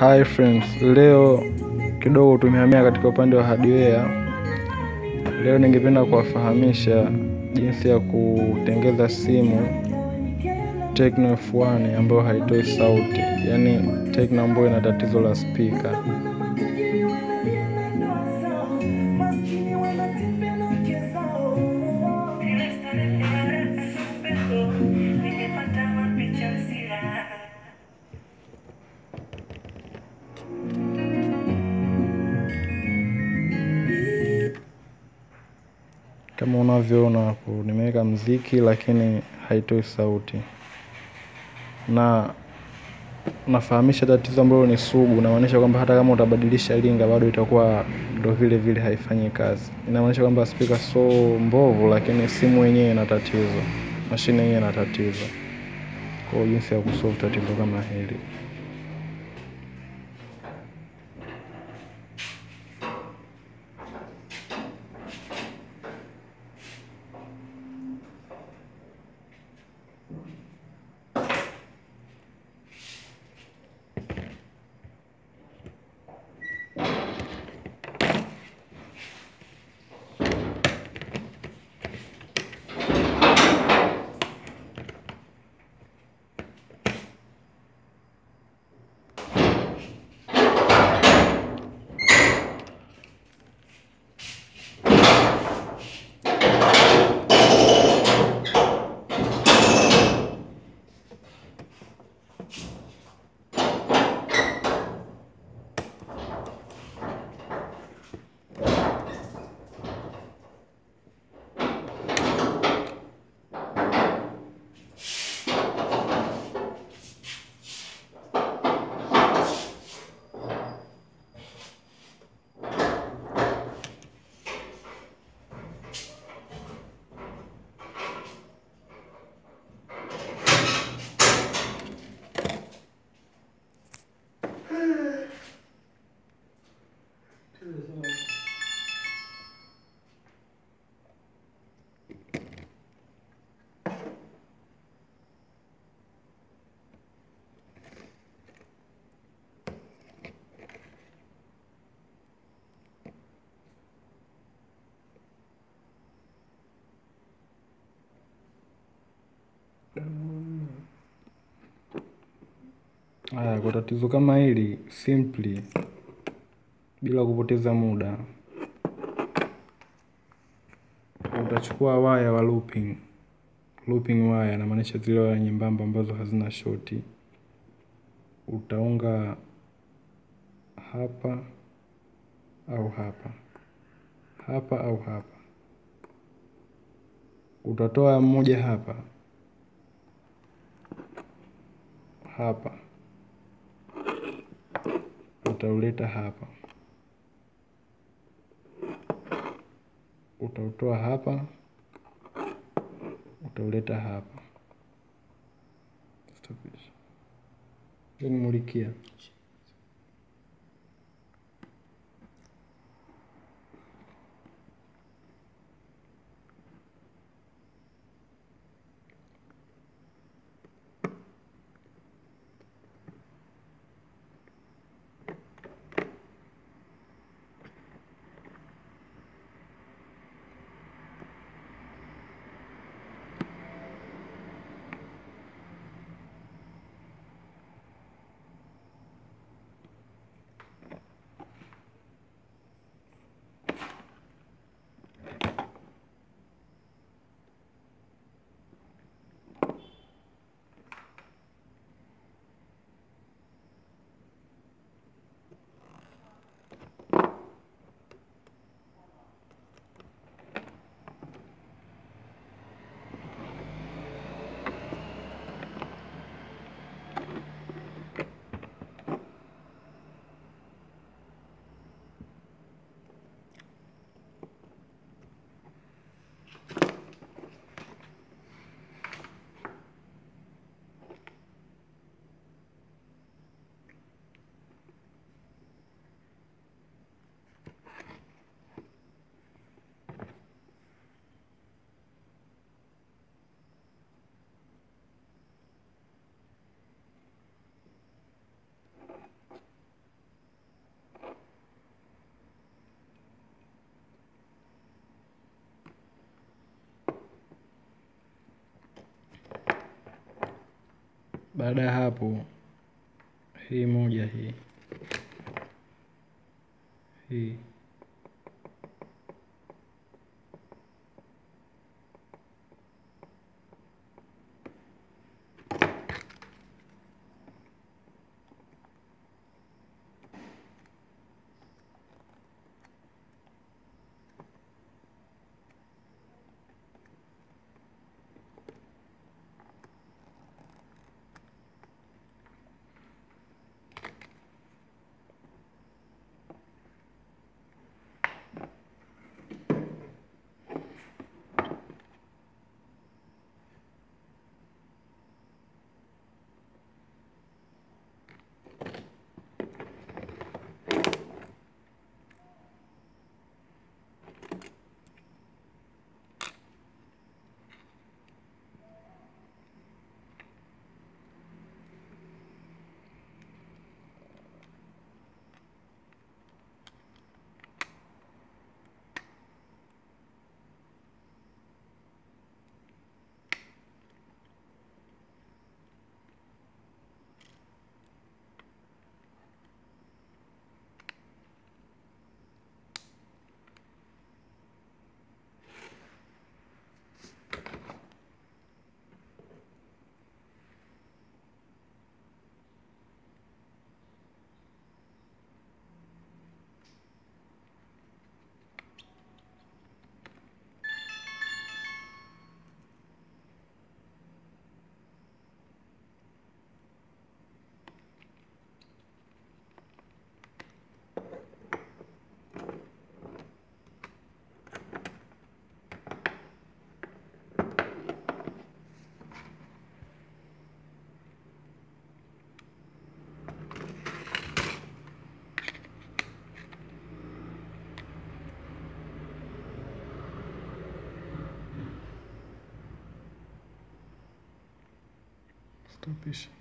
Hi friends, leo kidogo tumehamia katika upande wa hardware. Leo ningependa kuwafahamisha jinsi ya kutengeza simu Tecno F1 ambayo haitoi sauti, yaani Tecno ambayo ina tatizo la speaker. Kama unavyoona hapo, nimeweka mziki lakini haitoi sauti, na nafahamisha tatizo ambalo ni sugu. Inamaanisha kwamba hata kama utabadilisha linga bado itakuwa ndo vile vile haifanyi kazi. Inamaanisha kwamba speaker so mbovu, lakini simu yenyewe ina tatizo, mashine yenyewe ina tatizo. Kwa jinsi ya kusolve tatizo kama hili Haya, kwa tatizo kama hili simply, bila kupoteza muda, utachukua waya wa looping. Looping waya inamaanisha zile waya nyembamba ambazo hazina shoti. Utaunga hapa au hapa, hapa au hapa. Utatoa mmoja hapa hapa utauleta hapa, utautoa hapa, utauleta hapa. Mulikia Baada ya hapo, hii moja hii hii stopisha.